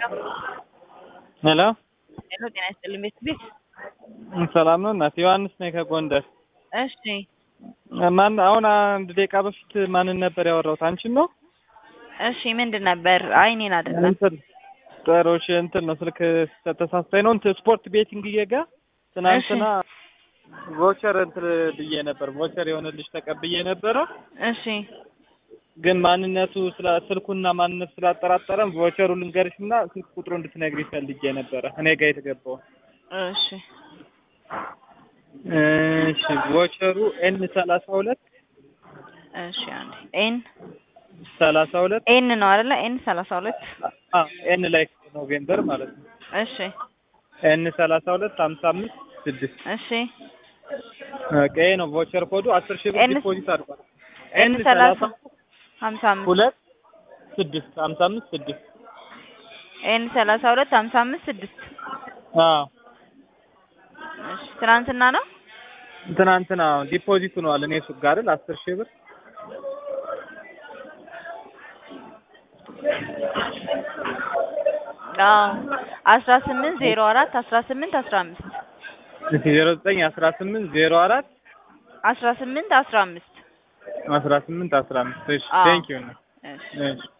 ሄሎ ሄሎ ጤና ይስጥልኝ ቤት ቤት ሰላም ነው እናት ዮሐንስ ነኝ ከጎንደር እሺ ማን አሁን አንድ ደቂቃ በፊት ማንን ነበር ያወራሁት አንቺን ነው እሺ ምንድን ነበር አይ እኔን አይደለም እንትን ጥሮሽ እንትን ነው ስልክ ተሳስታኝ ነው እንትን ስፖርት ቤቲንግ እየጋ ትናንትና ቮቸር እንትን ብዬ ነበር ቮቸር የሆነ ልጅ ተቀብዬ ነበረ እሺ ግን ማንነቱ ስላ ስልኩና ማንነቱ ስላጠራጠረን ቮቸሩ ልንገርሽና ስልክ ቁጥሩ እንድትነግሪ ፈልጌ ነበረ እኔ ጋር የተገባው እሺ እሺ ቮቸሩ ኤን ሰላሳ ሁለት እሺ አንዴ ኤን ሰላሳ ሁለት ኤን ነው አይደለ ኤን ሰላሳ ሁለት ኤን ላይ ኖቬምበር ማለት ነው እሺ ኤን ሰላሳ ሁለት ሀምሳ አምስት ስድስት እሺ ኦኬ ነው ቮቸር ኮዱ አስር ሺህ ብር ኤን ዲፖዚት አድርጓል ኤን ሰላሳ ሀምሳ አምስት ሁለት ስድስት ሀምሳ አምስት ስድስት ኤን ሰላሳ ሁለት ሀምሳ አምስት ስድስት አዎ እሺ ትናንትና ነው ትናንትና ዲፖዚት ሆኗል እኔ ሱቅ ጋር አይደል አስር ሺህ ብር አዎ አስራ ስምንት ዜሮ አራት አስራ ስምንት አስራ አምስት ዜሮ ዘጠኝ አስራ ስምንት ዜሮ አራት አስራ ስምንት አስራ አምስት አስራ ስምንት አስራ አምስት እሺ አዎ። ቴንኪው እሺ እሺ